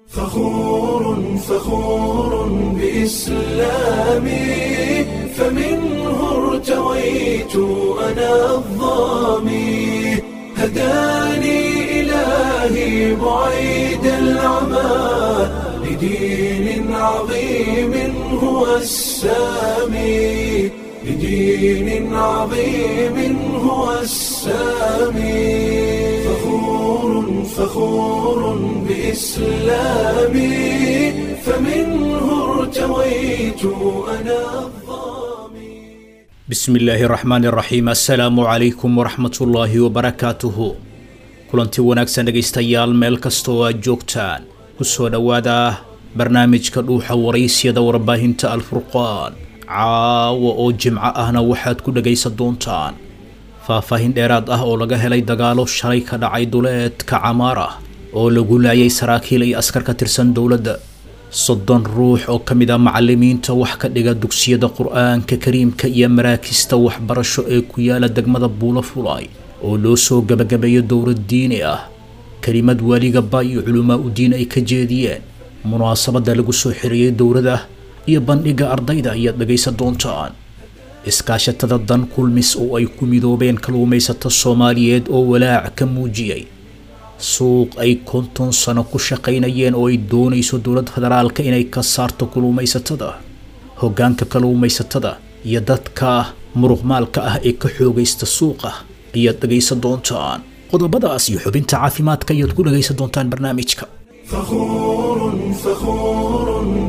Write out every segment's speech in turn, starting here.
فخور فخور بإسلامي فمنه ارتويت أنا الظامي هداني إلهي بعيد العمى لدين عظيم هو السامي لدين عظيم هو السامي فخور فخور بإسلامي فمنه ارتويت أنا الظامي bismi illaahi raxmaan iraxiim assalaamu calaykum waraxmatullaahi wabarakaatuhu kulanti wanaagsan dhegaystayaal meel kasta oo aad joogtaan ku soo dhowaada barnaamijka dhuuxa waraysyada warbaahinta alfurqaan caawa oo jimco ahna waxaad ku dhegaysan doontaan faahfaahin dheeraad ah oo laga helay dagaalo shalay ka dhacay duleedka camaar ah oo lagu laayay saraakiil iyo askar ka tirsan dowladda soddon ruux oo ka mid ah macalimiinta wax ka dhiga dugsiyada qur-aanka kariimka iyo maraakista waxbarasho ee ku yaala degmada buulo fulay oo loo soo gabagabeeyo dowlad diini ah kelimad waaliga ba iyo culumaa u diin ay ka jeediyeen munaasabada lagu soo xiriyey dowladda iyo bandhiga ardayda ayaad dhegaysan doontaan iskaashatada dan kulmis oo ay ku midoobeen kalluumaysato soomaaliyeed oo walaac ka muujiyey suuq ay konton sano ku shaqaynayeen oo ay doonayso dowladda federaalka inay ka saarto kalluumaysatada hoggaanka kalluumaysatada iyo dadka muruqmaalka ah ee ka xoogaysta suuqa ayaad dhegaysan doontaan qodobadaas iyo xubinta caafimaadka ayaad ku dhegaysan doontaan barnaamijka فخور فخور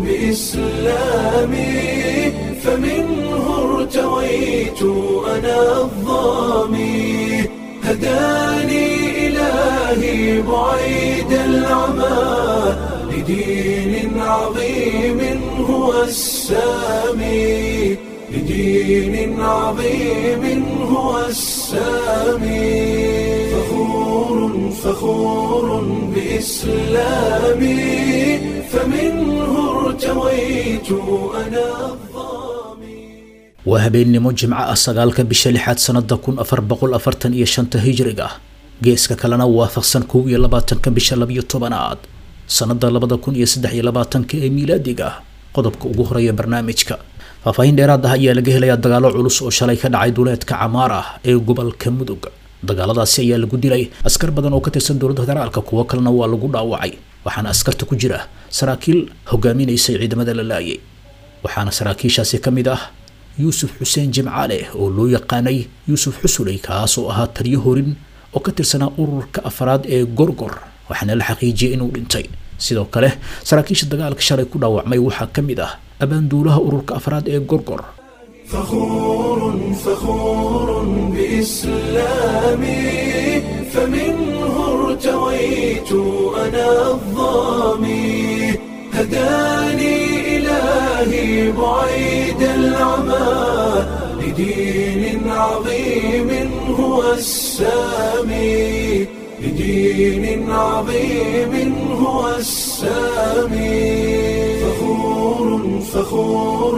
بإسلامي فمنه ارتويت أنا الظامي هداني إلهي بعيد العمى لدين عظيم هو السامي لدين عظيم هو السامي فخور فخور بإسلامي فمنه ارتويت أنا الظامي waa habeennimo jimco ah sagaalka bisha lixaad sanada kun afar boqol afartan iyo shanta hijriga geeska kalena waafaqsan kow iyo labaatanka bisha labiyo tobanaad sanada labada kun iyo saddex iyo labaatanka ee miilaadiga qodobka ugu horeeya barnaamijka faahfaahin dheeraad ah ayaa laga helayaa dagaalo culus oo shalay ka dhacay duleedka camaar ah ee gobolka mudug dagaaladaasi ayaa lagu dilay askar badan oo ka tirsan dowladda federaalka kuwo kalena waa lagu dhaawacay waxaana askarta ku jira saraakiil hogaaminaysay ciidamada la laayay waxaana saraakiishaasi ka mid ah yuusuf xuseen jimcaale oo loo yaqaanay yuusuf xusuley kaas oo ahaa taliyo horin oo ka tirsanaa ururka afraad ee gorgor waxaana la xaqiijiyay inuu dhintay sidoo kale saraakiisha dagaalka shalay ku dhaawacmay waxaa ka mid ah abaanduulaha ururka afraad ee gorgor فخور فخور بإسلامي فمنه ارتويت أنا الظامي هداني إلهي بعيد العمى لدين عظيم هو السامي لدين عظيم هو السامي فخور فخور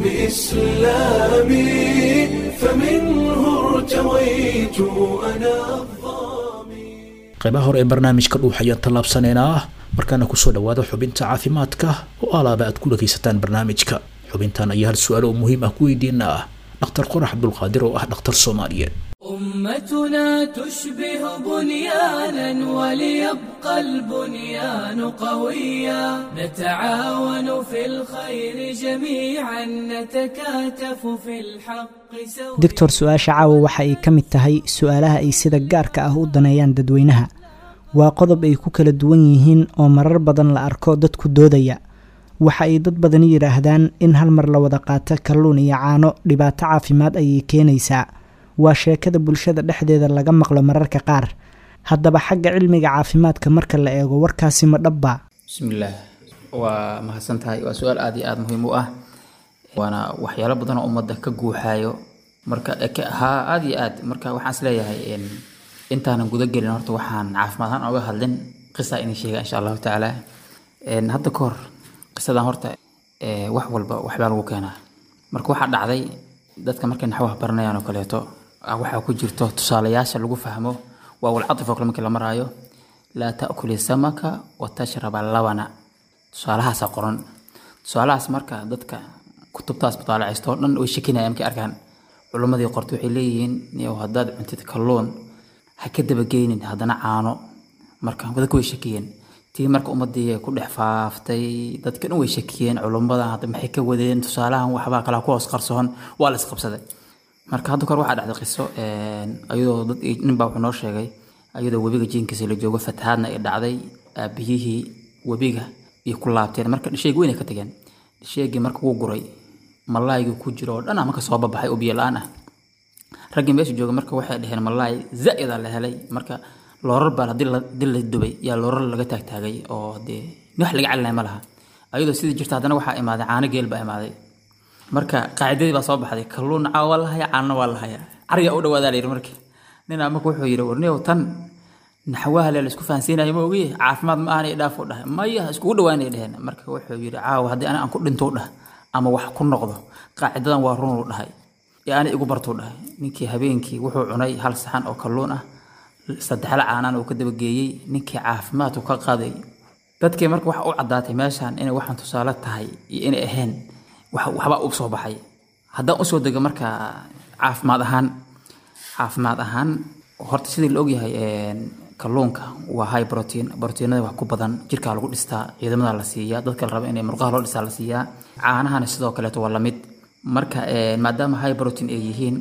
بإسلامي فمنه ارتويت أنا الظامي qaybaha hore ee barnaamijka dhuux ayaan tallaabsaneynaa markaana kusoo dhawaada xubinta caafimaadka oo alaaba aad ku dhagaysataan barnaamijka xubintan ayaa hal su-aal oo muhiim ah ku weydiina ah dhakhtar qorax cabdulqaadir oo ah dhakhtar soomaaliyeed أمتنا تشبه بنيانا وليبقى البنيان قويا نتعاون في الخير جميعا نتكاتف في الحق سويا doctor su-aasha caawa waxa ay ka mid tahay su-aalaha ay sida gaarka ah u daneeyaan dadweynaha waa qodob ay ku kala duwan yihiin oo marar badan la arko dadku doodaya waxa ay dad badani yidhaahdaan in hal mar la wada qaato kalluun iyo caano dhibaato caafimaad ayay keenaysaa waa sheekada bulshada dhexdeeda laga maqlo mararka qaar haddaba xagga cilmiga caafimaadka marka la eego warkaasi ma dhabba bismillaah waa mahadsan tahay waa su-aal aada iyo aada muhiim u ah waana waxyaalo badan oo ummadda ka guuxaayo marka eke- haa aada iyo aad marka waxaan is leeyahay en, intaanan guda gelin horta waxaan caafimaad ahaan oga hadlin qisa inay sheega insha allahu tacaala En, hadda ka hor qisadan horta eh, wax walba waxbaa lagu keenaa marka waxaa dhacday dadka markay naxwaha baranayaan oo kaleeto ah, waxaa ku jirto tusaalayaasha lagu fahmo waa walcatif oo kale markii la maraayo laa taakuli samaka wa tashraba labana tusaalahaasaa qoran tusaalahaas marka dadka kutubtaas mutaalacaysto oo dhan way shakinayaan markay arkaan culimmadii qorta waxay leeyihiin yow haddaad cuntid kalluun ha ka dabageynin haddana caano marka dadka way shakiyeen tii marka ummadii ku dhex faaftay dadka dhan way shakiyeen culimmada hadda maxay ka wadeen tusaalahan waxbaa kala ku hoos qarsoon waa la isqabsaday marka hadda kor waxaa dhacday qiso ayadoo dad ninbaa wuxuu noo sheegay ayadoo webiga jiinkiisa la joogo fatahaadna ay dhacday aabiyihii webiga iyo ku laabteen marka dhisheegi weyn ay ka tageen dhisheegii marka wuu guray malaaygii ku jiro oo dhan marka soo babaxay oo biyo la-aan ah raggii meesha jooga marka waxay dhaheen malaay zaa'ida la helay marka loorar baa hadii la dubay yaa loorar laga taagtaagay oo dee wax laga celinaya ma laha ayadoo sidii jirta haddana waxaa imaaday caano geel baa imaaday marka qaacidadii baa soo baxday kalluun caawa waa la hayaa caanna waa la hayaa cariga u dhawaadaa la yidhi marka ninaa marka wuxuu yidhi warniyow tan naxwaha le laisku fahansiinayo ma ogiye caafimaad ma aanay dhaaf u dhahay maya iskugu dhawaanay dheheen marka wuxuu yidhi caawa haddii ani aan ku dhintou dhah ama wax ku noqdo qaacidadan waa runuu dhahay ee ani igu bartuu dhahay ninkii habeenkii wuxuu cunay hal saxan oo kalluun ah saddexla caanaan uu ka dabageeyey ninkii caafimaadku ka qaaday dadkii marka waxa u caddaatay meeshan inay waxaan tusaale tahay iyo inay ahayn waxbaa u soo baxay haddaan usoo dego marka caafimaad ahaan caafimaad ahaan horta sidii la ogyahay kalluunka waa high protein proteinada wax ku badan jirkaa lagu dhistaa ciidamada la siiyaa dadka la raba inay murqaha loo dhistaa la siiyaa caanahana sidoo kaleeto waa lamid marka maadaama high protein ay yihiin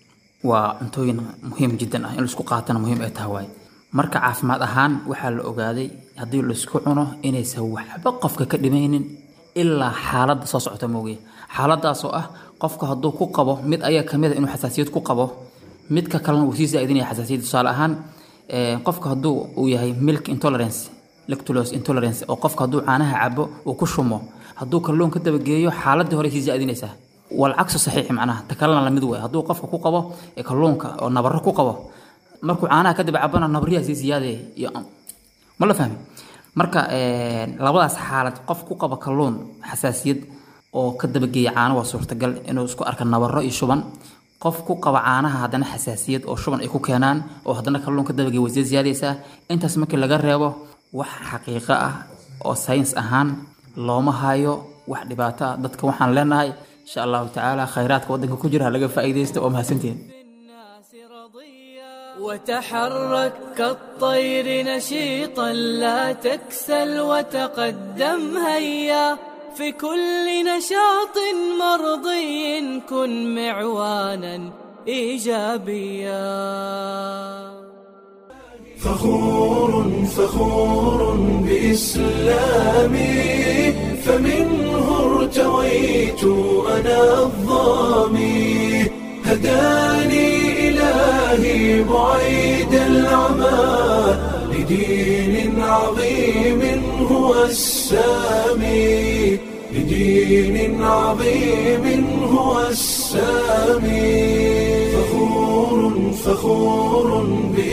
waa cuntooyin muhiim jiddan ah in laisku qaatana muhiim ay tahay waay marka caafimaad ahaan waxaa la ogaaday haddii laisku cuno inaysan waxba qofka ka dhimaynin ilaa xaaladda soo socota moogiye xaaladaasoo ah qofka hadduu ku qabo mid ayaa kamid a inuu xasaasiyad ku qabo midka kalena uu sii zaaidinaya xasaasiyad tusaale ahaan qofka hadduu uu yahay milk intolerance lactulose intolerance oo qofka hadduu caanaha cabo uu ku shumo hadduu kalluun ka dabageeyo xaaladii hore sii zaaidinaysaa walcagsu saxiix macnaha ta kalena lamid way hadduu qofka ku qabo kalluunka oo nabaro ku qabo markuu caanaha kadib cabana nabaryaha sii siyaadaya iyo ma la fahmi marka labadaas xaalad qof ku qaba kalluun xasaasiyad oo ka dabageeya caano waa suurtagal inuu isku arka nabaro iyo shuban qof ku qaba caanaha haddana xasaasiyad oo shuban ay ku keenaan oo haddana kalluun ka dabageeya way sii siyaadaysaa intaas markii laga reebo wax xaqiiqo ah oo sayns ahaan looma hayo wax dhibaato ah dadka waxaan leenahay insha allahu tacaala khayraadka waddanka ku jira ha laga faa'iidaysto oo mahadsantihin وتحرك كالطير نشيطا لا تكسل وتقدم هيا في كل نشاط مرضي كن معوانا ايجابيا فخور فخور بإسلامي فمنه ارتويت أنا الظامي هداني إلهي بعيد العمى لدين عظيم هو السامي لدين عظيم هو السامي فخور فخور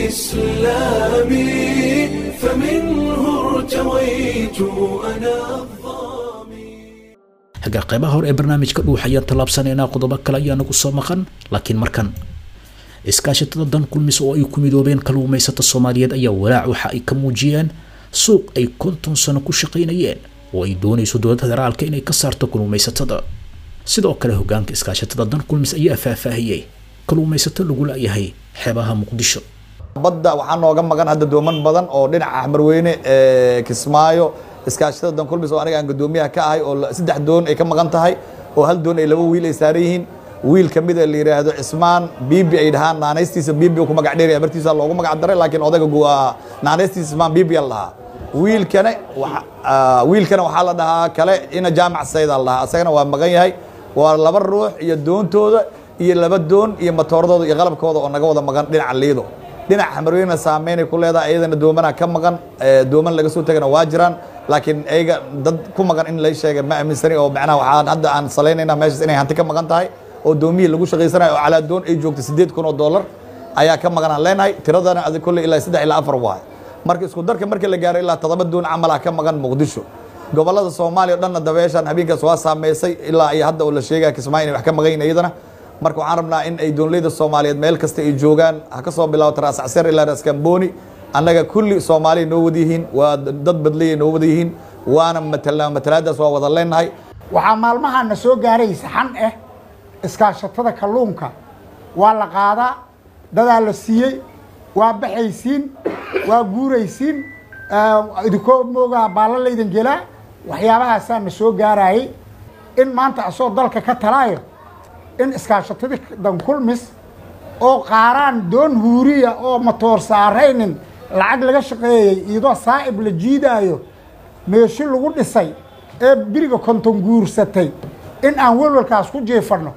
بإسلامي فمنه ارتويت أنا الظامي hagaa qaybaha hore ee barnaamijka dhuux ayaan tallaabsanaynaa qodobo kale ayaa nagu soo maqan laakiin markan iskaashatada dan kulmis oo ay ku midoobeen kalluumaysata soomaaliyeed ayaa walaac waxa ay ka muujiyeen suuq ay konton sano ku shaqaynayeen oo ay doonayso dowladda federaalka inay ka saarto kalluumaysatada sidoo kale hogaanka iskaashatada dan kulmis ayaa faahfaahiyey kalluumaysato lagu la'yahay xeebaha muqdisho badda waxaa nooga maqan hadda dooman badan oo dhinaca axmarweyne kismaayo iskaashatada dankulmis oo aniga aan guddoomiyaha ka ahay oo saddex doon ay ka maqan tahay oo hal doon ay laba wiil ay saaran yihiin wiil ka mid a la yidhaahdo cismaan bibi ay dhahaan naanaystiisa bibi ku magac dheeraya bartiisa loogu magac daray laakiin odayga naanaystiisa cismaan bibi la dhahaa wiilkane wiilkana waxaa la dhahaa kale ina jaamac sayda la dhahaa asagana waa maqan yahay waa laba ruux iyo doontooda iyo laba doon iyo matooradooda iyo qalabkooda oo naga wada maqan dhinaca liido dhinaca xamarweyna saameynay ku leedahay iyadana doomana ka maqan dooman laga soo tagana waa jiraan laakiin ayaga dad ku maqan in la sheegay ma aaminsani oo macnaha waxaan hadda aan salaynayna meeshaas inay hanti ka maqan tahay oo doomihii lagu shaqaysanayo oo calaa doon ay joogto siddeed kun oo dollar ayaa ka maqan aan leenahay tiradana adi kolley ilaa saddex ilaa afar waay marka isku darka markii la gaaro ilaa toddoba doon camal ah ka maqan muqdisho gobollada soomaaliya o dhanna dabeeshan habeenkaas waa saameysay ilaa iyo hadda oo la sheegaya kismaayo inay wax ka maqan yihin iyadana marka waxaan rabnaa in ay doonleyda soomaaliyeed meel kasta ay joogaan ha ka soo bilaabato raasacseer ilaa raaskambooni annaga kulli soomaaliya noo wada yihiin waa dad badleyay noo wada yihiin waana matala matalaadaas waa wada leenahay waxaa maalmahaana soo gaaray saxan ah iskaashatada kalluunka waa la qaadaa dadaa la siiyey waa baxaysiin waa guuraysiin idinkoo moogaa baalla laydan gelaa waxyaabahaasaana soo gaarayay in maanta asoo dalka ka talaayo in iskaashatadii dankulmis oo qaaraan doon huuriya oo matoor saaraynin lacag laga shaqeeyey iyadoo saa'ib la jiidaayo meeshi lagu dhisay ee biriga konton guursatay in aan welwalkaas ku jiifanno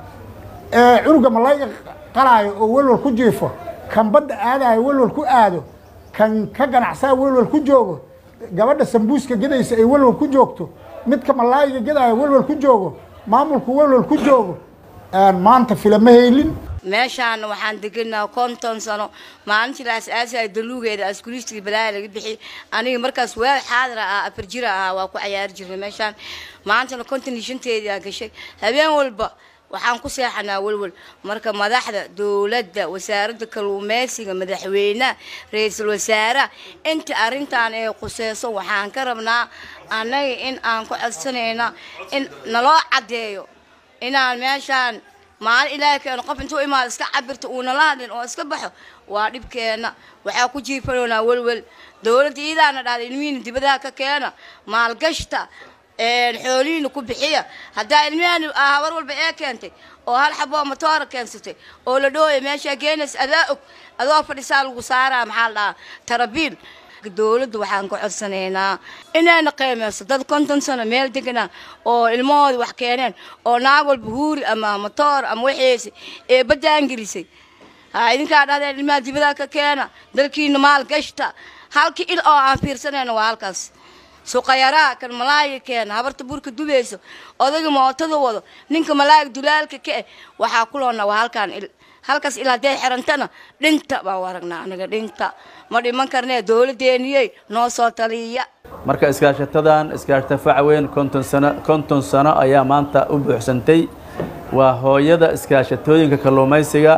ee cunuga malayga qalaayo oo welwal ku jiifo kan badda aadaayo welwal ku aado kan ka ganacsaa welwal ku joogo gabadha sambuuska gedaysa ay welwal ku joogto midka malaayiga gedaayo welwal ku joogo maamulku welwal ku joogo maanta filama haylin meeshaana waxaan deganaa konton sano maalintii la asaasaya daluugeeda askuliistii balaaya laga bixi aniga markaas waa xaadira ah afar jira ahaa waa ku cayaari jirnay meeshaan maantana konton iyo shanteedii aa gashay habeen walba waxaan ku seexanaa welwel marka madaxda dowladda wasaaradda kalluumeysiga madaxweynaha ra-iisul wasaaraha inta arrintan ay quseyso waxaan ka rabnaa annaga in aan ku codsanayna in naloo caddeeyo inaan meeshaan maalin ilaahay keeno qof intuu imaado iska cabirta uunala hadlin oo iska baxo waa dhibkeena waxaa ku jiifanoonaa welwel dowladda iidaana dhahday ilmihiina dibadaha ka keena maalgashta xoolihiina ku bixiya haddaa ilmihani habar walba ee keentay oo hal xaboo matoora keensatay oo la dhooya meeshaa geenaysa adaa og adoo fadhisaa lagu saaraa maxaa la dhahaa tarabiil dowladda waxaan ka codsanaynaa inayna qiimeyso dad konton sano meel deganaa oo ilmahooda wax keeneen oo naag walba huuri ama matoor ama waxeesi ee baddaan gelisay ha idinkaa dhahdeen ilmaha dibadaha ka keena dalkiina maal gashta halkii il oo aan fiirsanayno waa halkaas suqayaraha kan malaaya keena habarta burka dubayso odayga mootada wado ninka malaayiga dulaalka ka eh waxaa ku loonna waa halkaan il halkaas ilaa hadday xirantana dhinta baa u aragnaa aniga dhinta ma dhiman karnee dowladeeniyey noo soo taliya marka iskaashatadan iskaashata facweyn konton sano konton sano ayaa maanta u buuxsantay waa hooyada iskaashatooyinka kalluumaysiga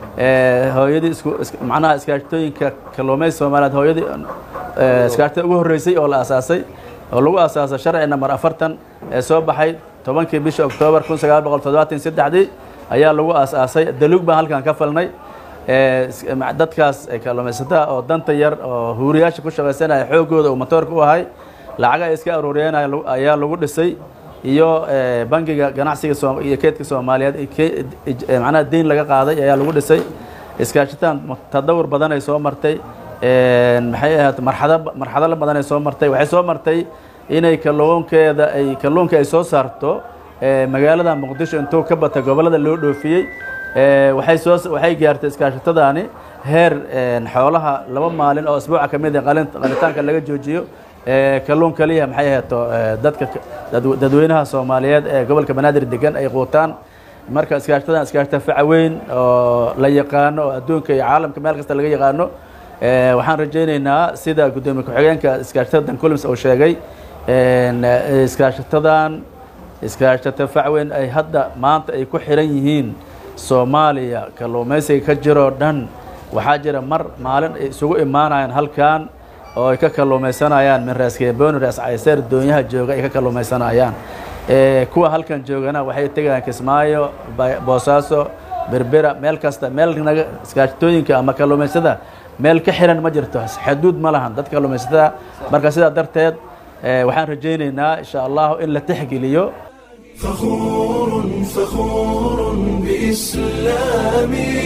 hooyadii isku macnaha iskaashatooyinka kalluumaysi soomaaliyeed hooyadii iskaashatada ugu horreysay oo la asaasay oo lagu asaasay sharci namber afartan ee soo baxay tobankii bisha oktoobar kun sagaal boqol toddobaatan saddexdii ayaa lagu aasaasay daluug baan halkan ka falnay dadkaas kalluumaysatada oo danta yar oo huuriyaasha ku shaqaysanaya xooggooda uu matoorka u ahay lacaga ay iska aruuriyeen ayaa lagu dhisay iyo bangiga ganacsiga iyo keedka soomaaliyeed macnaha deyn laga qaaday ayaa lagu dhisay iskaashataan tadawur badan ay soo martay maxay ahayd marxado marxado badan ay soo martay waxay soo martay inay kalluunkeeda ay kalluunka ay soo saarto magaalada muqdisho intuu ka batay gobollada loo dhoofiyey waxay soo waxay gaartay iskaashatadaani heer xoolaha laba maalin oo isbuuca ka mid ah qalitaanka laga joojiyo kalluun kaliya maxay ahayto dadka dadweynaha soomaaliyeed ee gobolka banaadir degan ay quutaan marka iskaashatadan iskaashata facaweyn oo la yaqaano oo adduunka iyo caalamka meel kasta laga yaqaano waxaan rajaynaynaa sida guddoomiye ku-xigeenka iskaashatada danculms uu sheegay iskaashatadan iskaashata facweyn ay hadda maanta ay ku xiran yihiin soomaaliya kalluumaysiga ka jiroo dhan waxaa jira mar maalin ay isugu imaanayaan halkan oo ay ka kalluumaysanayaan min raaskeebooni raas cayseer doonyaha jooga ay ka kalluumaysanayaan kuwa halkan joogana waxay tegayaan kismaayo boosaaso berbera meel kasta meel naga iskaashatooyinka ama kalluumaysada meel ka xiran ma jirto xaduud ma lahan dadka kalluumaysatada marka sidaa darteed waxaan rajaynaynaa insha allahu in la tixgeliyo فخور فخور بإسلامي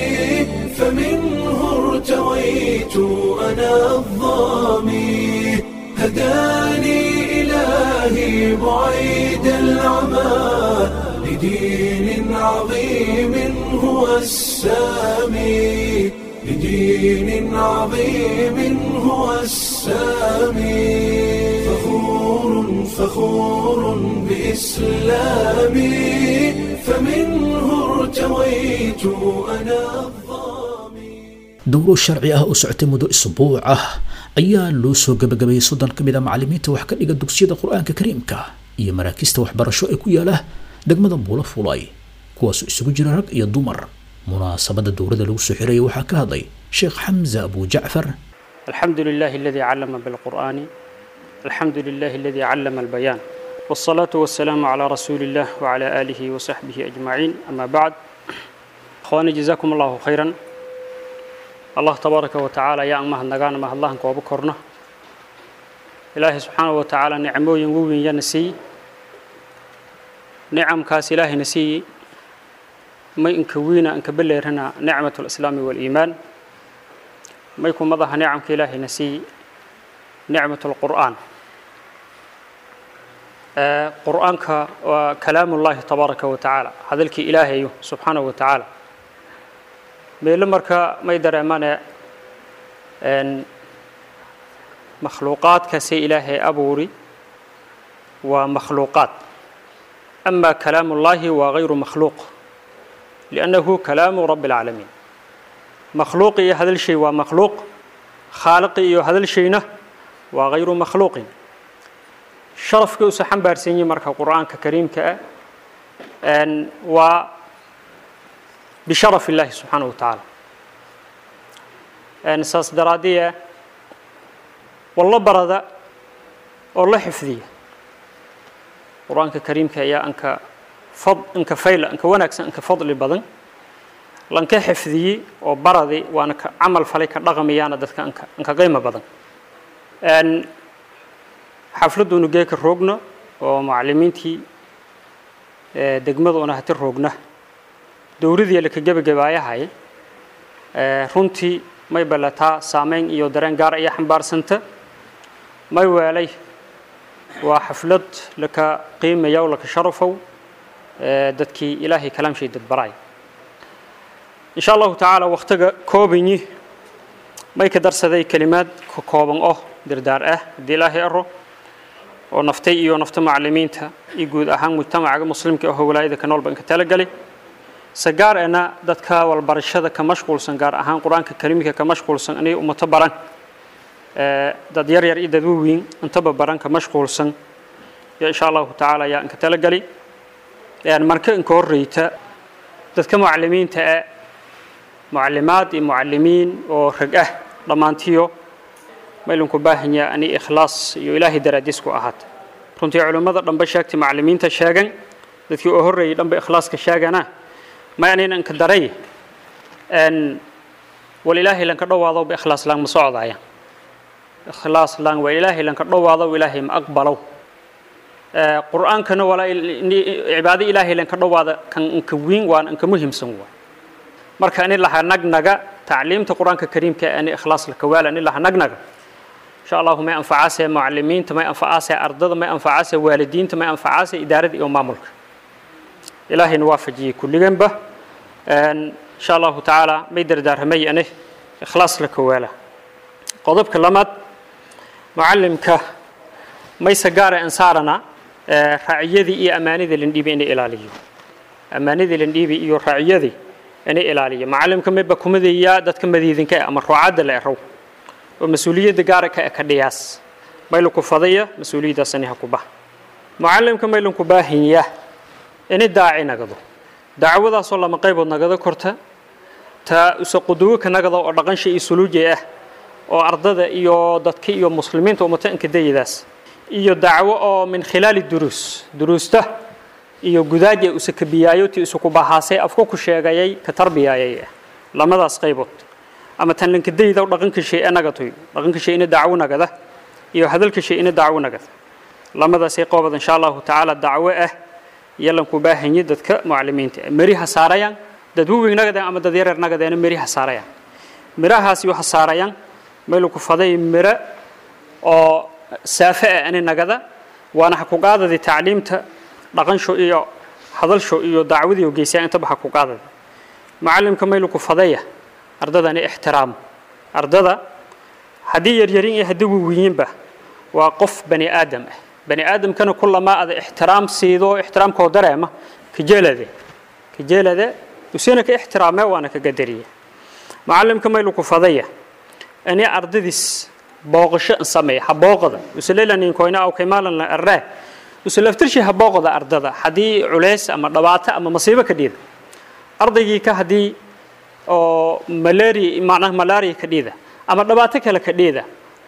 فمنه ارتويت أنا الظامي هداني إلهي بعيد العمى لدين عظيم هو السامي لدين عظيم هو السامي فخور فخور بإسلامي فمنه ارتويت أنا dowro sharci ah oo socotay muddo isbuuc ah ayaa loo soo gabagabeeyey soddon ka mid a macallimiinta wax ka dhiga dugsiyada qur-aanka kariimka iyo maraakiista waxbarasho ee ku yaala degmada buulo fulay kuwaasoo isugu jira rag iyo dumar munaasabadda dowladda lagu soo xirayay waxaa ka hadlay sheekh xamza abu jacfar الحمد لله الذي علم بالقرآن الحمد لله الذي علم البيان والصلاة والسلام على رسول الله وعلى آله وصحبه أجمعين أما بعد أخواني جزاكم الله خيرا الله تبارك وتعالى يا أمه النجان ما الله كواب كرنا إلهي سبحانه وتعالى نعمه ينقوي ينسي نعم كاس إلهي نسي ما إنكوينا إنك بلرنا نعمة الإسلام والإيمان ما يكون مضح نعم كإلهي نسي نعمة القرآن آه قرآنك وكلام الله تبارك وتعالى هذا الك إلهي سبحانه وتعالى ميلمرك ما يدري أمانة أن مخلوقات كسي إلهي أبوري ومخلوقات أما كلام الله وغير مخلوق لأنه كلام رب العالمين مخلوق هذا الشيء ومخلوق خالق هذا الشيء وغير مخلوق شرفك وسحن بارسيني مركا قرآن كريم كأ أن و بشرف الله سبحانه وتعالى أن ساس درادية والله برد والله حفظية قرآن كريم كأ أنك فضل أنك فيل أنك ونكس أنك فضل بدن لأنك حفظية وبردي وأنك عمل فليك رغميانا دتك أنك أنك قيمة بدن أن xafladduunu geeka roogno oo macallimiintii degmada una hati roogna dowladii laka gebagabaayahay runtii may ballataa saameyn iyo dareen gaar iyo xambaarsanta may weelay waa xaflad laka qiimayow laka sharafow dadkii ilaahay kalaamshay dadbaraay insha allahu tacaala wakhtiga koobanyi may ka darsaday kelimaad ka kooban oo dirdaar ah haddii ilaahay aro oo naftay iyo nafta macallimiinta iyo guud ahaan mujtamacaga muslimka oo walaayada ka noolba inka talagalay se gaar ena dadka walbarashada ka mashquulsan gaar ahaan qur-aanka kariimka ka mashquulsan inay ummato baran dad yar yar iyo dad waweyn intaba baran ka mashquulsan yo insha allahu tacaala ayaa inka talagalay marka inka horreyta dadka mucallimiinta ah mucallimaad iyo mucallimiin oo rag ah dhammaantiyo maylinku baahanyaa ani ikhlaas iyo ilaahay daraadiis ku ahaata runtii culimmada dhanbe sheegtay macallimiinta sheegan dadkii oo horreeyay dhanbe ikhlaaska sheegana ma anaynan ka daray wal ilaahay lanka dhowaado ba ikhlaas laan ma socdaaya ikhlaas laan waa ilaahay lanka dhowaado ilaahay ma aqbalow qur'aankana walaa cibaado ilaahay lanka dhowaada kan inka wiin waan inka muhiimsan waa marka ani laha nagnaga tacliimta qur-aanka kariimka ani ikhlaas la kawaala ani laha nagnaga insha allahu may anfacaasee mucallimiinta may anfacaasee ardada may anfacaasee waalidiinta may anfacaasee idaarada iyo maamulka ilaahayna waafajiyey kulliganba insha allahu tacaala may dardaarmay ane ikhlaas la kawaala qodobka lamaad mucallimka mayse gaara ansaarana raaciyadii iyo ammaanidii landhiibay inay ilaaliyo ammaanidii landhiibay iyo raaciyadii inay ilaaliyo macallimka mayba kumadeeyaa dadka madiidinka ah ama ruucadda la erow oo mas-uuliyadda gaara ka eka dhiyaas maylinku fadaya mas-uuliyaddaas ani ha ku bah mucallimka maylinku baahanyaa ini daaci nagado dacwadaasoo lama qaybood nagado korta ta use quduwaka nagada oo dhaqansha iyo suluuji ah oo ardada iyo dadka iyo muslimiinta ummata inka dayadaas iyo dacwo oo min khilaali duruus duruusta iyo gudaaja use kabiyaayo ti isu ku bahaasay afka ku sheegayay ka tarbiyaayay ah lamadaas qaybood ama tan lanka dayda dhaqanka shay nagatoy dhaqanka shay ina dacwo nagada iyo hadalka shay ina dacwo nagada lamadaasay qoobad insha allahu tacaala dacwo ah iyo lanku baahanye dadka mucallimiinta meriha saarayaan dad waweyn nagadeen ama dad yaryar nagadeena meriha saarayaan mirahaasi waxa saarayaan meelku faday mira oo saafe ah ani nagada waana ha ku qaadadi tacliimta dhaqansho iyo hadalsho iyo dacwadiiyo geysaya intaba ha ku qaadadi macallimka meelku fadaya ardadani ixtiraamo ardada haddii yaryarin iyo haddii waweyiinba waa qof bani aadam ah bani aadamkana kulamaa ada ixtiraam siido ixtiraamkoo dareema kajeelade kajeelade usina ka ixtiraamee waana ka gadariya macallimka mayluku fadaya ani ardadiis booqasho in sameeya ha booqada usalelaninkoyna aw kaymaalan la arraa usalaftirshi ha booqada ardada haddii culays ama dhibaato ama masiibo ka dhiida ardaygii ka haddii oo malaria macnaha malaria ka dhiida ama dhibaato kale ka dhiida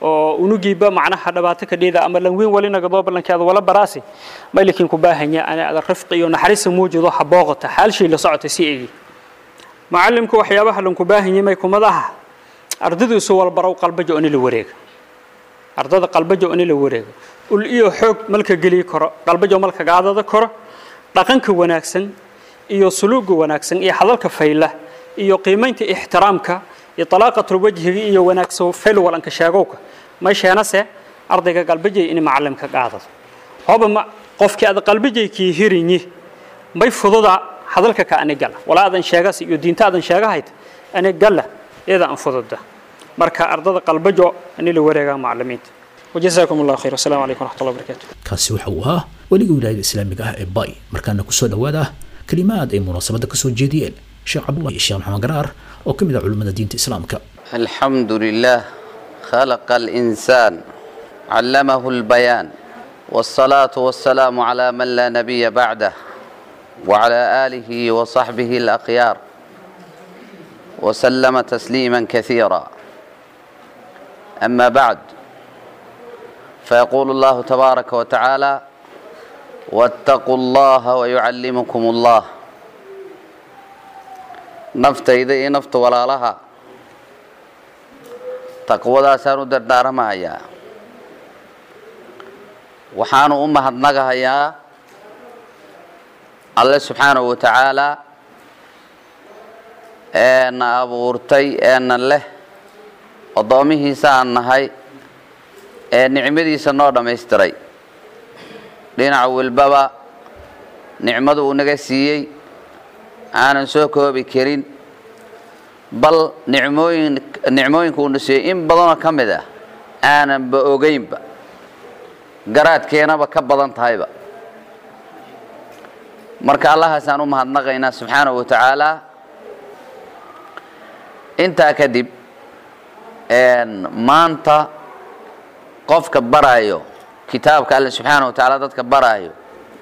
oo unugiiba macnaha dhibaato ka dhiida ama lan weyn wali nagadoo ballankeeda wala baraasi maylikin ku baahanya ana ada rifqi iyo naxariista muujido habooqata xaalshii la socota si eegi macallimku waxyaabaha lan ku baahanya may kumadaha ardaydu isu walbarow qalbajo oni la wareega ardada qalbajo oni la wareego ul iyo xoog malka geli karo qalbajo malka gaadada karo dhaqanka wanaagsan iyo suluuga wanaagsan iyo hadalka fayla iyo qiimaynta ixtiraamka iyo talaaqatul wajhiga iyo wanaagsan fayl walanka sheegowka meesheenase ardayga qalbajay in macallimka qaadado hoba ma qofkii aad qalbajay kii hirinyi may fududa hadalka ka ani gala walaa adan sheegas iyo diinta adan sheegahayd ani gala iyada aan fududa marka ardada qalbajo ani la wareegaa macallimiinta وجزاكم الله خير والسلام عليكم ورحمة الله وبركاته kaasi waxa uu ahaa weliga wilaayada islaamiga ah ee bay markaana kusoo dhowaada kelimaad ay munaasabadda kasoo jeediyeen sheekh cabdullahi sheekh maxamed garaar oo ka mid ah culimmada diinta islaamka الحمد لله خلق الإنسان علمه البيان والصلاة والسلام على من لا نبي بعده وعلى آله وصحبه الأخيار وسلم تسليما كثيرا أما بعد فيقول الله تبارك وتعالى واتقوا الله ويعلمكم الله نفت إذا نفت ولا لها taqwadaasaan u dardaaramahayaa waxaanu u mahadnagahayaa alle subxaanahu wa tacaalaa ee na abuurtay ee na leh addoomihiisa aan nahay ee nicmadiisa noo dhammaystiray dhinac walbaba nicmadu uu naga siiyey aanan soo koobi karin bal nicmooyin nicmooyinka uuna siiyey in badanoo ka mid ah aananba ogeynba garaadkeenaba ka badan tahayba marka allahaasaan u mahadnaqaynaa subxaanahu wa tacaalaa intaa kadib maanta qofka baraayo kitaabka alle subxaanahu wa tacaala dadka baraayo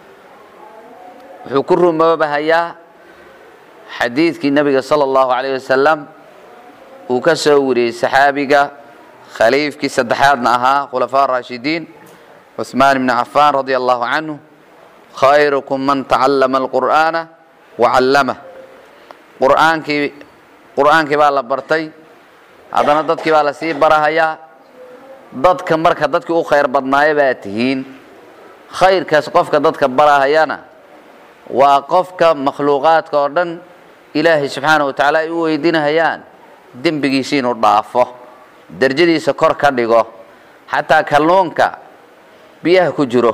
wuxuu ku rumoobahayaa xadiidkii nabiga sala allahu calayh wasalam uu ka soo wariyey saxaabiga khaliifkii saddexaadna ahaa khulafaa raashidiin cuثmaan ibni cafaan radia allahu canhu khayrukum man tacallama alqur'aana wacallamah qur'aankii qur'aankii baa la bartay haddana dadkii baa lasii barahayaa dadka marka dadkii u khayr badnaayo baa tihiin khayrkaas qofka dadka barahayana waa qofka makhluuqaadka oo dhan ilaahay subxaana wa tacaala ay u weydiinahayaan dembigiisa inuu dhaafo derjadiisa kor ka dhigo xataa kalluunka biyaha ku jiro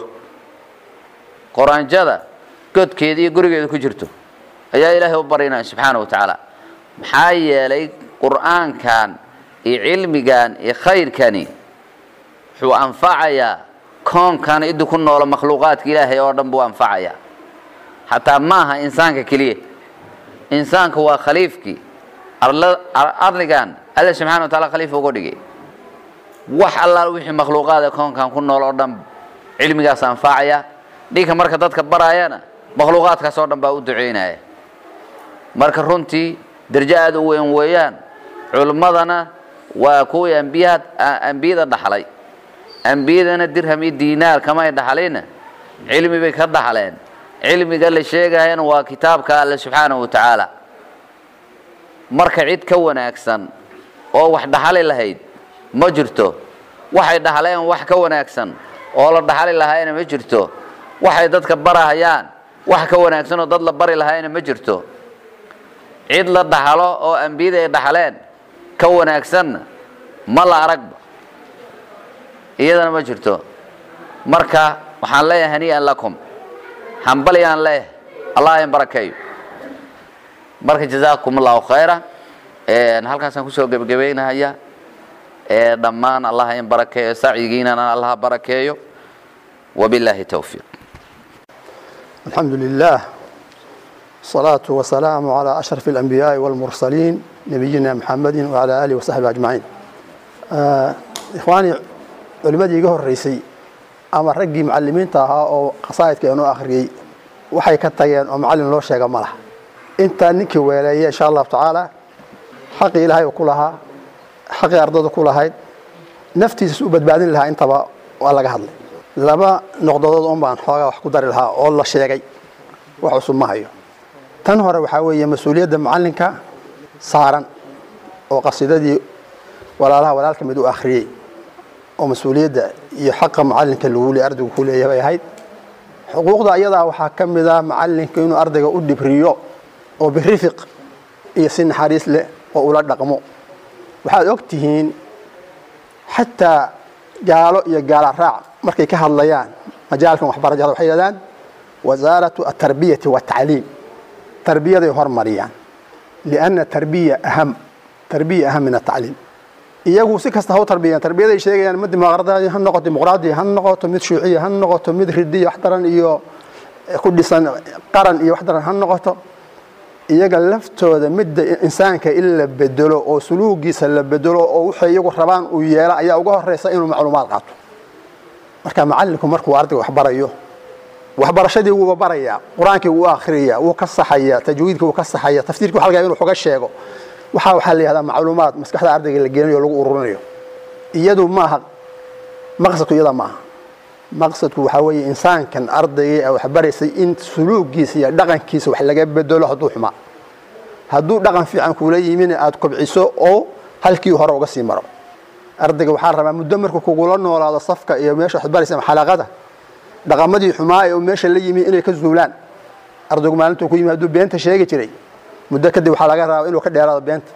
qoraanjada godkeeda iyo gurigeeda ku jirto ayaa ilaahay u barinaya subxaana wa tacaala maxaa yeelay qur'aankan iyo cilmigan iyo khayrkani wuxuu anfacayaa koonkan iddu ku noolo makhluuqaadka ilaahay oo dhan buu anfacayaa xataa ma aha insaanka keliya insaanka waa khaliifkii arligan alle subxana wa taala khaliifa uga dhigay wax allaal wixii makhluuqaada koonkan ku nool oo dhan cilmigaas anfacaya dhinka marka dadka baraayana makhluuqaadkaas oo dhan baa u duceynaya marka runtii derjo aada u weyn weeyaan culimmadana waa kuwii ambiyaha ambiyada dhaxlay ambiyadana dirham iyo diinaar kamay dhaxlayna cilmi bay ka dhaxleen cilmiga la sheegayana waa kitaabka alle subxaanahu wa tacaala marka cid ka wanaagsan oo wax dhaxali lahayd ma jirto waxay dhaxleen wax ka wanaagsan oo la dhaxali lahaayna ma jirto waxay dadka barahayaan wax ka wanaagsan oo dad la bari lahaayna ma jirto cid la dhaxalo oo ambiyada ay dhaxleen ka wanaagsanna ma la aragba iyadana ma jirto marka waxaan leeyahay hanii'an lakum hambalyaan leeyahay allah in barakeeyo marka jazaakum allahu khayra halkaasaan kusoo gebagabeynahaya dhammaan allah in barakeeyo sacyigiinana allah barakeeyo wabilaahi towfiiq الحمد لله الصلاة والسلام على أشرف الأنبياء والمرسلين نبينا محمد وعلى آله وصحبه أجمعين آه إخواني culimadii iga horeysay ama raggii macalimiinta ahaa oo qasaa'idka inoo akhriyey waxay ka tageen oo macallin loo sheega ma laha intaa ninkii weeleeya insha allahu tacaala xaqii ilaahay uu ku lahaa xaqii ardada ku lahayd naftiisa u badbaadin lahaa intaba waa laga hadlay laba noqdodood un baan xoogaa wax ku dari lahaa oo la sheegay wax cusub ma hayo tan hore waxaa weeye mas-uuliyadda macallinka saaran oo qasiidadii walaalaha walaalka mid u akhriyey oo mas-uuliyadda iyo xaqa macallinka lagule ardaygu ku leeyahay bay ahayd xuquuqda ayadaa waxaa ka mid ah macallinka inuu ardayga u dhibriyo oo birifiq iyo si naxariis leh oo ula dhaqmo waxaad og tihiin xataa gaalo iyo gaala raac markay ka hadlayaan majaalkan waxbarashada waxay yidhahdaan wasaaratu atarbiyati watacliim tarbiyaday hormariyaan lianna tarbiya aham tarbiya aham min atacliim iyagu si kasta ha u tarbiyayaan tarbiyaday sheegayaan mid dimuqraadi ha noqoto dimuqraadi ha noqoto mid shuuciya ha noqoto mid ridiya wax daran iyo ku dhisan qaran iyo wax daran ha noqoto iyaga laftooda midda insaanka in la bedelo oo suluugiisa la bedelo oo waxay iyagu rabaan uu yeelo ayaa uga horeysa inuu macluumaad qaato marka macallinku markuu ardayga wax barayo waxbarashadii wuuba barayaa qur-aankii wuu akhriyaa wuu ka saxayaa tajwiidkii wuu ka saxayaa tafsiirkii waxa laga yaaba inuu xoga sheego waxaa waxaa la yihahdaa macluumaad maskaxda ardayga la gelinayo o lagu ururinayo iyadu maaha maqsadku iyada maaha maqsadku waxaa weeye insaankan ardaygii wax baraysay in suluugiisa iyo dhaqankiisa wax laga bedelo hadduu xumaa hadduu dhaqan fiican kuula yimina aada kobciso oo halkii hore uga sii maro ardayga waxaa rabaa muddo markuu kugula noolaado safka iyo meesha waxaad baraysa xalaqada dhaqamadii xumaa ee uu meesha la yimi inay ka zuulaan ardaygu maalintuu ku yimi hadduu beenta sheegi jiray muddo kadib waxaa laga rabaa inuu ka dheeraado beenta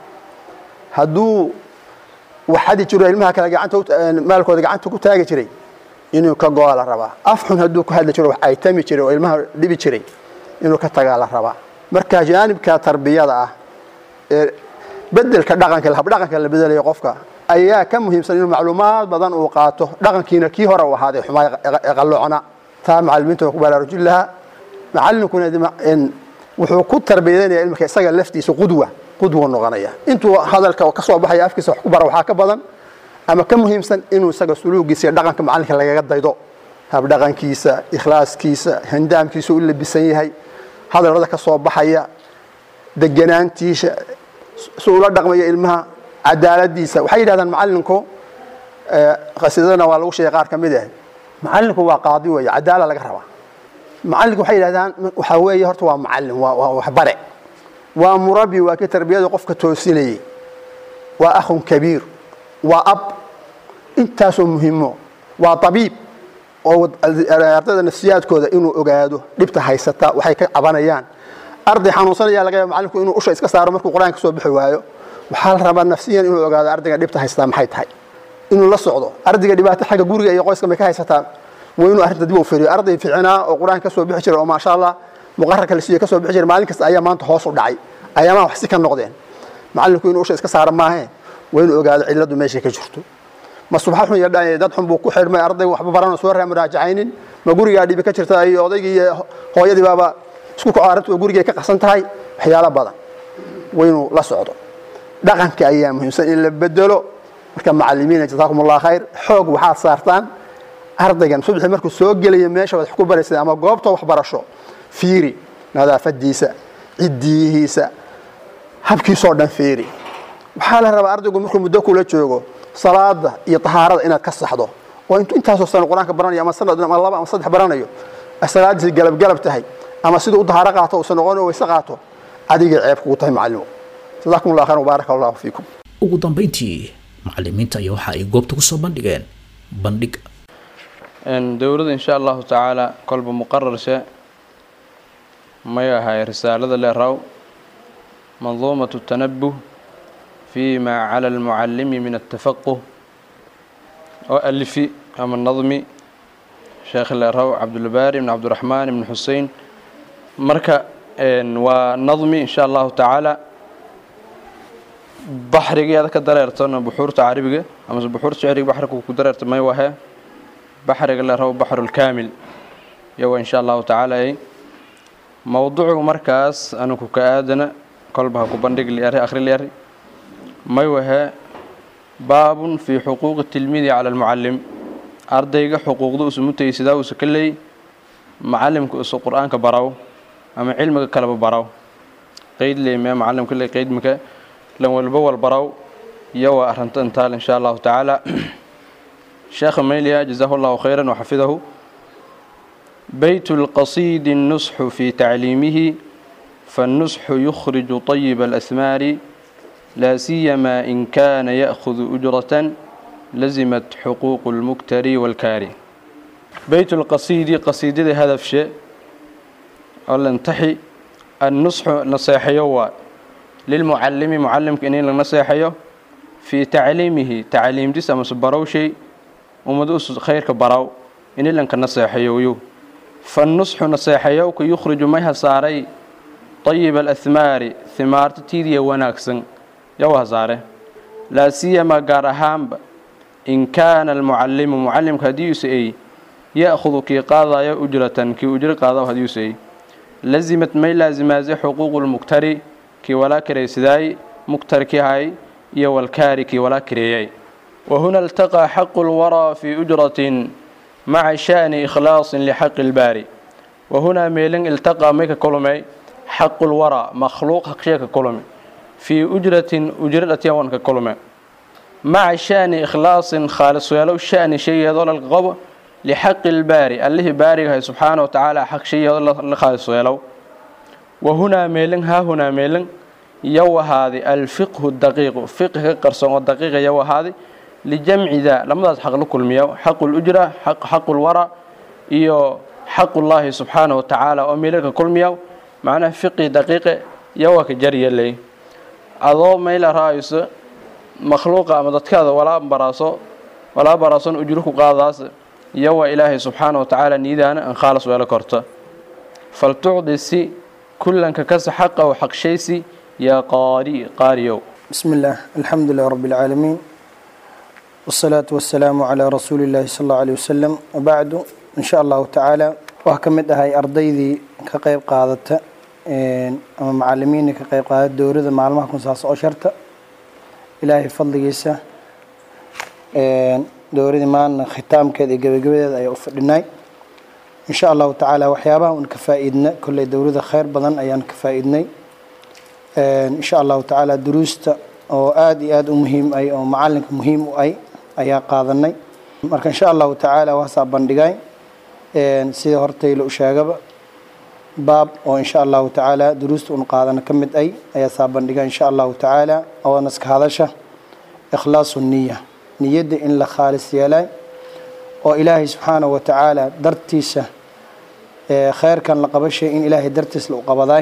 hadduu wax xadi jiro ilmaha kale gacanta maalkooda gacanta ku taagi jiray inuu ka go-a la rabaa af xun hadduu ku hadli jiro wax aytami jiray oo ilmaha dhibi jiray inuu ka tagaa la rabaa marka jaanibka tarbiyada ah ee bedelka dhaqanka habdhaqanka la bedelayo qofka ayaa ka muhiimsan inuu macluumaad badan uu qaato dhaqankiina kii hore u ahaaday xumaa ee qalloocna taa macalimiinta waa ku baraarujin lahaa macallinkuna wuxuu ku tarbiyadanaya ilmika isaga laftiisa qudwa qudwa noqonaya intuu hadalka ka soo baxaya afkiisa wax ku bara waxaa ka badan ama ka muhiimsan inuu isaga suluugiisa iyo dhaqanka macallinka lagaga daydo habdhaqankiisa ikhlaaskiisa handaamkiisa u labisan yahay hadalada ka soo baxaya deganaantiisa si ula dhaqmaya ilmaha cadaaladiisa waxay yidhahdaan macallinku qasiidadana waa lagu sheegay qaar ka mid ah macallinku waa qaadi weeye cadaala laga rabaa macallinku waxay yidhahdaan waxaa weeye horta waa macallin waa waxbare waa murabi waa kii tarbiyada qofka toosinayay waa akhun kabiir waa ab intaasoo muhimo waa tabiib oo ardayda nafsiyaadkooda inuu ogaado dhibta haysata waxay ka cabanayaan arday xanuunsanaya laga yaaba macallinku inuu usha iska saaro markuu qur-aanka kasoo bixi waayo waxaa la rabaa nafsiyan inuu ogaado ardayga dhibta haysataa maxay tahay inuu la socdo ardayga dhibaato xagga guriga iyo qoyska may ka haysataa waa inuu arrinta dib u fiiriyo arday fiicnaa oo qur-aanka kasoo bixi jira oo maasha allah muqararka la siiyo kasoo bixi jira maalin kasta ayaa maanta hoos u dhacay ayaamaha wax si ka noqdeen macallinku inuu usha iska saaro maahe waa inuu ogaado cilladu meeshay ka jirto ma subxa xun iyo dad xun buu ku xidhmay ardayga waxba baranoo soo raa muraajacaynin ma gurigaa dhibi ka jirta iyo odaygii iyo hooyadii baaba isku kaco arrintu gurigay ka qasan tahay waxyaalo badan waa inuu la socdo dhaqanka ayaa muhiimsan in la bedelo marka macalimiina jazaakum allah khayr xoog waxaad saartaan ardaygan subxii markuu soo gelaya meesha waad wax ku baraysay ama goobta waxbarasho fiiri nadaafadiisa ciddiyihiisa habkiisoo dhan fiiri waxaa la rabaa ardaygu markuu muddo kula joogo salaada iyo tahaarada inaad ka saxdo oo intuu intaasoo sano qur-aanka baranayo ama sanad ama laba ama saddex baranayo salaadiisi galab galab tahay ama siduu u tahaaro qaato uusan noqon oo wayse qaato adigay ceeb kugu tahay macallimo jazakum allah khayran wabaaraka allahu fiikum ugu dambayntii macalimiinta ayaa waxa ay goobta kusoo bandhigeen bandhig dowladda insha allahu tacaala kolba muqararshe may ahay risaalada leeraw manduumatu tanabuh فيما على المعلم من التفقه وألفي أما النظمي شيخ الأرهو عبد الباري بن عبد الرحمن بن حسين مركا ونظمي إن شاء الله تعالى بحرقي هذا كدريرتنا بحور تعريبك أما بحور شعري بحرك وكدريرت ما يوهي بحرق الأرهو بحر الكامل يو إن شاء الله تعالى أي موضوع مركز أنا كأدنى قلبها كبندق لي آخر لي may wahe baabun fii xuquuqi tilmiidi cala almucallim ardayga xuquuqda usu mutayay sidaa uusa ka leey macalimka usu qur-aanka baraw ama cilmiga kaleba baraw qeyd leymee macalimka le qeydmika lan walba wal baraw iyo waa arrinta intaal insha allahu tacaala sheekha mayliya jazaahu allahu khayran waxafidahu بيت القصيد النصح في تعليمه فالنصح يخرج طيب الأثمار لا سيما إن كان يأخذ أجرة لزمت حقوق المكتري والكاري بيت القصيد قصيدة هدف شيء أولا انتحي النصح نصيحة للمعلم معلم كأنين نصيحة في تعليمه تعليم ديس أمس براو شيء ومدوس خير كبراو إن لنك نصيحة يو فالنصح نصيحة يخرج ميها صاري طيب الأثمار ثمار تيدي وناكسن يوها صاره لا سيما قارهام إن كان المعلم معلم كديوس أي يأخذ كي قاضى أجرة كي أجر قاضى هديوس أي لزمت مي لازم زي حقوق المكتري كي ولا كري سداي مكتر كي هاي يو الكاري كي ولا كريي وهنا التقى حق الورى في أجرة مع شأن إخلاص لحق الباري وهنا ميلن التقى ميك كولمي حق الورى مخلوق حق شيك كولمي في أجرة أجرة يوان كولمي مع شأن إخلاص خالص ولو شأن شيء يدل الغب لحق الباري الله باري سبحانه وتعالى حق شيء يدل خالص ولو وهنا ميلن ها هنا ميلن يو هذه الفقه الدقيق فقه قرصون الدقيق يو هذه لجمع ذا لما حق لكل ميو حق الأجرة حق حق الورى إيو حق الله سبحانه وتعالى وميلك كل ميو معناه فقه دقيق يوك جري لي أضو ميل رايس مخلوق أما دتكذا ولا براسو ولا براسون أجرك قاضاس يو إلهي سبحانه وتعالى نيدان أن خالص ولا كرته فلتعطي سي كلا ككس حقه وحق شيسي يا قاري قاريو بسم الله الحمد لله رب العالمين والصلاة والسلام على رسول الله صلى الله عليه وسلم وبعد إن شاء الله تعالى وهكمد هاي أرضيدي كقيب قادة أما معلمين كقيب قادة دورة معلومة كن ساس أشرت إلهي فضل جيسا دورة ما ختام كذا جب جب أي أفرناي إن شاء الله تعالى وحيابا ونكفائدنا كل دورة خير بدن أيان كفائدني إن شاء الله تعالى دروست oo aada iyo aada u muhiim ay oo macalinka muhiim u ay ayaa qaadanay marka insha allahu tacaala waasaa bandhigay sida hortayla u sheegaba baab oo insha allahu tacaala duruusta un qaadana ka mid ay ayaa saa bandhigay insha allahu tacaala oo naska hadasha ikhlaasu niya niyadda in la khaalis yeelay oo ilaahay subxaanahu wa tacaala dartiisa kheyrkan la qabashay in ilaahay dartiis la u qabaday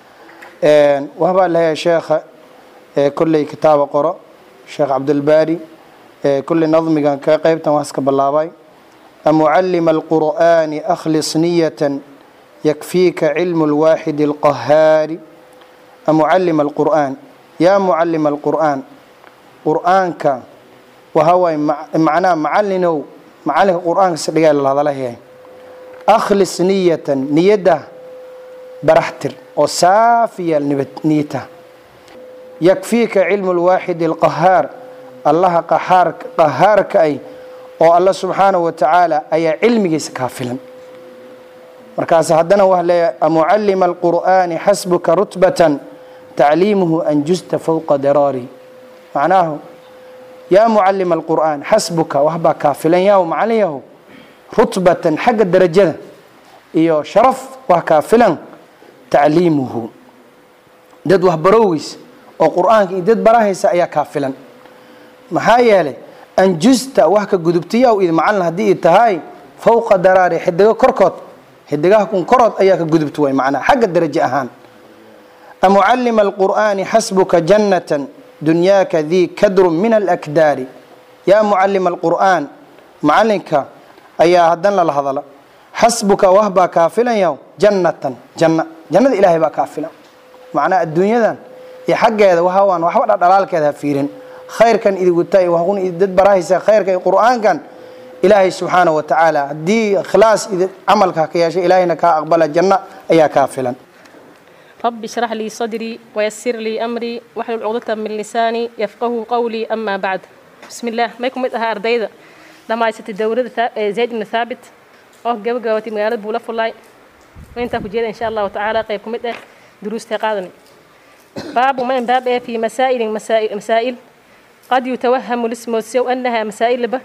wahbaa lahayaa sheekha كل كتاب قرأ شيخ عبد الباري كل نظم كان كقيبتا واسك باللاباي أمعلم القرآن أخلص نية يكفيك علم الواحد القهار أمعلم القرآن يا معلم القرآن قرآنك وهو معناه معلنو معلم القرآن سرقال هذا له أخلص نية نيده برحتر وسافية نيته يكفيك علم الواحد القهار الله قهار قهار كأي أو الله سبحانه وتعالى أي علمي كافلا مركز هدنا وهل معلم القرآن حسبك رتبة تعليمه أن جزت فوق دراري معناه يا معلم القرآن حسبك وهبا كافلا يا معليه رتبة حق الدرجة إيو شرف وكافلا تعليمه دد وهبرويس oo qur-aanka iyo dad barahaysa ayaa kaa filan maxaa yeelay anjusta wax ka gudubtiya id macalin haddii i tahay fowqa daraari xidigo korkood xidigaha kun korood ayaa ka gudubta way macnaa xagga darajo ahaan amucallima alqur'aani xasbuka jannatan dunyaaka dii kadrun min alakdaari yaa mucallima alqur'aan macalinka ayaa haddana lala hadala xasbuka wahbaa kaa filanyaw jannatan janna jannada ilaahay baa kaa filan macnaa adduunyadan iyo xaggeeda wahawaan waxba dhadhalaalkeeda ha fiirin khayrkan idiguta waqun dad barahaysa khayrka iyo qur'aankan ilaahay subxaanahu wa tacaala haddii ikhlaas camalka ka yeeshay ilaahayna kaa aqbala janno ayaa kaa filan رب اشرح لي صدري ويسر لي أمري واحلل عقدة من لساني يفقه قولي أما بعد بسم الله ما يكون متها أرديدة لما يست الدورة زيد بن ثابت أو جاب جواتي مقالة بولا فلاي وين تاكو جيدا إن شاء الله تعالى قيبكم متها دروس تقاضني باب من باب في مسائل مسائل, مسائل قد يتوهم الاسم والسو أنها مسائل به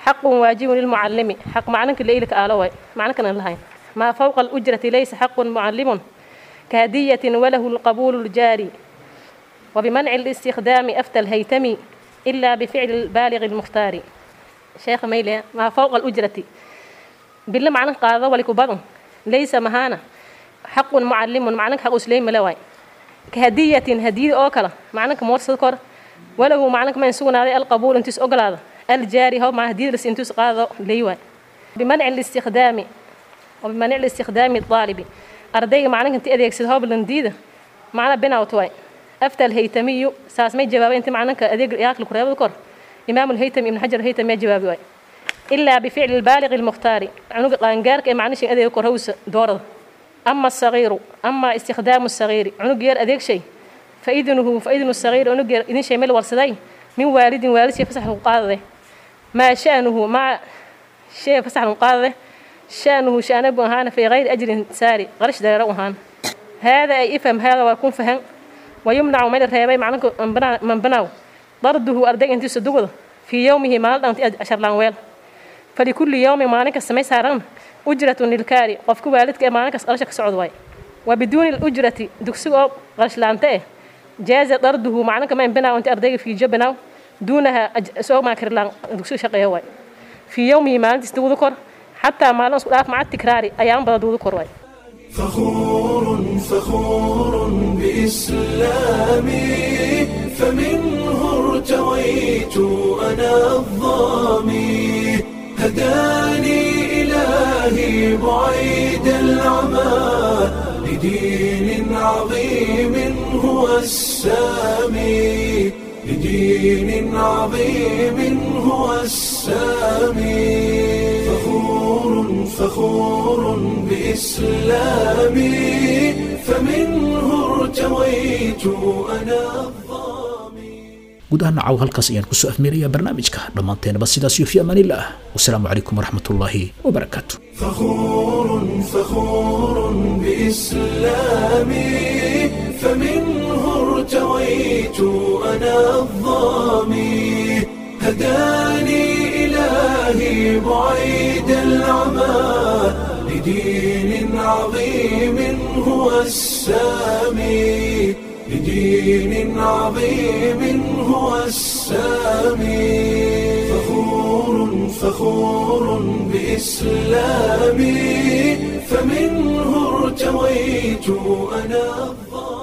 حق واجب للمعلم حق معنى ليلك آلوي معنى كان لهين ما فوق الأجرة ليس حق معلم كهدية وله القبول الجاري وبمنع الاستخدام أفتى الهيتمي إلا بفعل البالغ المختار شيخ ميلي ما فوق الأجرة بالله معنى قاضى ولكبر ليس مهانة حق معلم معنى حق سليم ملواي كهدية هدية أوكلا معنى كمورس كور وله معنى ما ينسون هذا القبول انتس أقلا الجاري هو مع هدية لس انتس قاضى ليواي بمنع الاستخدام وبمنع الاستخدام الطالب أردي معنى كنت أديك سيدها بالنديدة معنى بنا وتواي أفتى الهيتمي ساس ما جوابي أنت معنى كأديك ياكل كريب الكور إمام الهيتمي ابن حجر الهيتمي جوابي واي إلا بفعل البالغ المختار عنق قانقارك معنى شيء أديك كرهوس دورة أما الصغير أما استخدام الصغير عنق ير أديك شيء فإذنه فإذن الصغير عنق ير إذن شيء مل ورصدي من والد والد شيء فسح القاضي ما شأنه مع شيء فسح القاضي شأنه شأن بهان في غير أجر ساري غرش دايرة وهان هذا أي إفهم هذا ويكون فهم ويمنع من الرهيبي معنى من بناو ضرده أردك أنت صدقه في يومه مال أنت أشر لانويل فلكل يوم معنى السماء ساران أجرة للكاري قفك والدك معنى أرشك سعود واي وبدون الأجرة دكسو غرش لانته جاز ضرده معنى كمان بناو أنت أردك في جبناو دونها أج... سو ما كرلان دكسو شقيه واي في يومه مال تستوى ذكر حتى ما نص مع التكرار أيام بدو ذكر واي فخور فخور بإسلامي فمنه ارتويت أنا الظامي هداني إلهي بعيد العمى لدين عظيم هو السامي لدين عظيم هو السامي فخور فخور بإسلامي فمنه ارتويت أنا guud ahaan nacaw halkaas ayaan kusoo afmeerayaa barnaamijka dhammaanteenaba sidaas iyo fi amaanillaah wasalaamu calaykum waraxmatullaahi wabarakaatu فخور فخور بإسلامي فمنه ارتويت أنا الظامي هداني إلهي بعيد العمى لدين عظيم هو السامي لدين عظيم هو السامي فخور فخور بإسلامي فمنه ارتويت أنا الظالم